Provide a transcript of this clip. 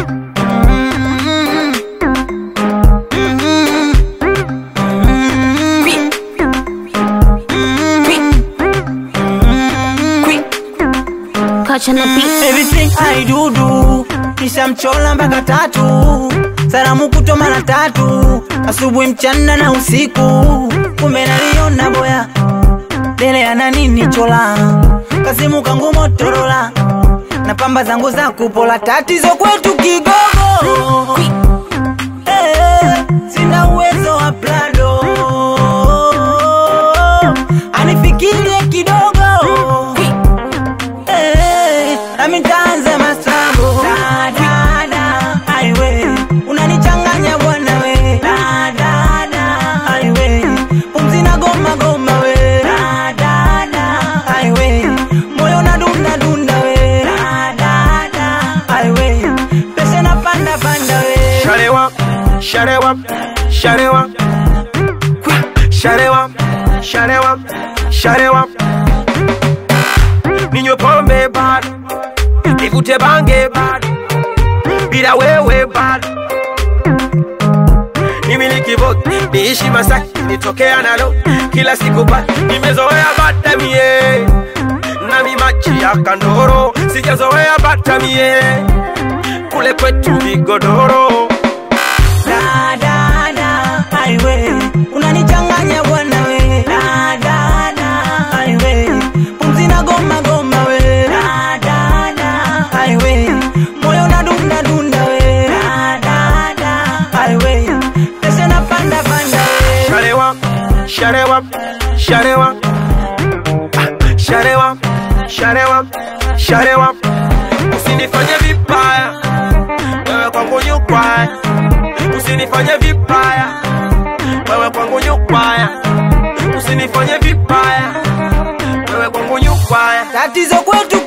Kacha na beat. Everything I do do kisha mchola mpaka tatu, salamu kutwa mara tatu, asubuhi, mchana na usiku. Kumbe naliona boya dele ana nini chola, kasimu kangu Motorola na pamba zangu za kupola, tatizo kwetu kigogo Eh, sina uwezo wa plado anifikirie kidogo Eh, nami nitaanza masambo Da, da, da, aiwe unanichanganya bwana we Da, da, da, aiwe pumzi na goma goma we Da, da, da, aiwe moyo na dunda dunda we Da, da, da, aiwe peshe na panda panda we Sharewa, sharewa, sharewa, sharewa, sharewa, sharewa. Ninywe pombe bado, nivute bange bado, bila wewe bado. Nimiliki vote, niishi Masaki, nitokea nalo kila siku bado. Nimezoea bata mie na mimachi ya kandoro, sijazoea bata mie kule kwetu vigodoro. Da, da, da, aiwe unanichanganya bwana we Da, da, da, aiwe pumzi na goma goma we Da, da, da, aiwe moyo na dunda dunda we Da, da, da, aiwe pesa na panda panda we Sharewa, sharewa, sharewa, Ah, sharewa, sharewa, sharewa. Usinifanye vibaya, wewe kwangu nyukwaya. Usinifanye vibaya, wewe kwangu nyukwaya. Usinifanye vibaya, wewe kwangu nyukwaya. tatizo kwetu